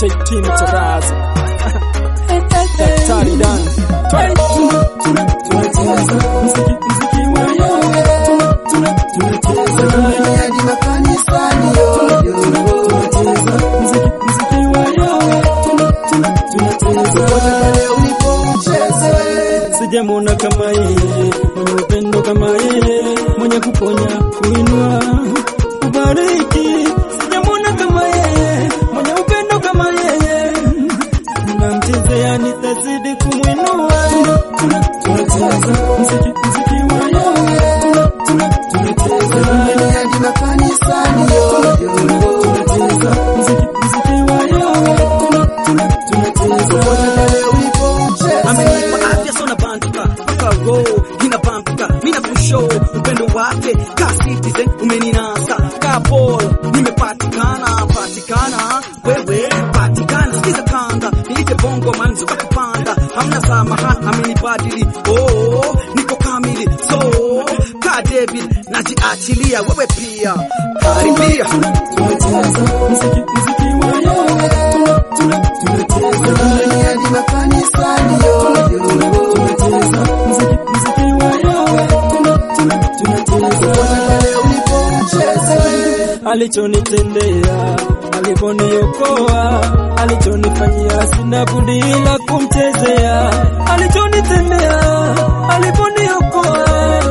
take team Tarazi. Daktari Dan. Twende. Tunacheza muziki muziki wa yowe. Tuna tuna tunacheza hadi makanisani yoyo tunacheza muziki muziki wa yowe. Tuna tuna tunacheza pale ulipo ucheze Sijamwona kama yeye, mwenye upendo kama yeye, mwenye kuponya, kuinua, kubariki. Sijamwona kama yeye, mwenye upendo kama yeye, namchezea nitazidi kumwinua. Tuna- tuna- Tunacheza muziki muziki wa yowe, Tuna- tuna- tunacheza hadi makanisani yoyo tunacheza muziki muziki wa yowe, Tuna- tuna- tunacheza pale ulipo ucheze amenipa afya sona banduka mpaka roho inabambuka mina kushow upendo wake ka citizen umeninasa ka ball nimepatikana patikana wewe patikana sikiza kanda niite bongo man zuka kupanda hamna samahani amenibadili oh niko kamili so ka David najiachilia wewe pia karibia tunacheza muziki muziki wa yowe, Tuna- tuna- tunacheza hadi makanisani yoyo tunacheza muziki muziki wa yowe, Tuna- tuna- tunacheza pale ulipo ucheze alichonitendea aliponiokoa alichonifanyia sina budi ila kumchezea alichonitendea aliponiokoa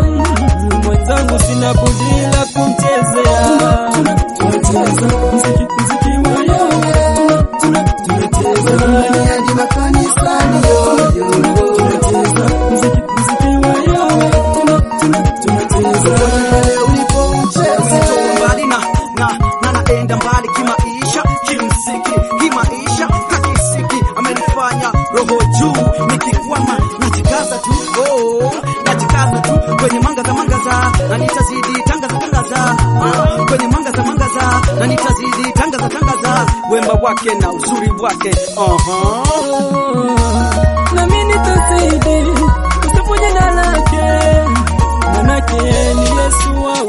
mwenzangu sina budi ila kumchezea tunacheza muziki muziki wa yowe Tuna- tuna- tunacheza hadi makanisani yoyo tunacheza muziki muziki wa yowe Tuna- tuna- tunacheza pale ulipo ucheze Nimetoka mbali na na na naenda mbali kimaisha kimziki kimaisha kakisiki amenifanya roho juu nikikwama najikaza tu oh najikaza tu kwenye mangaza mangaza na nitazidi tangaza tangaza ah, kwenye mangaza mangaza na nitazidi tangaza tangaza wemba wake na uzuri wake aha nami nitazidi kusifu jina lake, manake yeye ni Yesu wangu.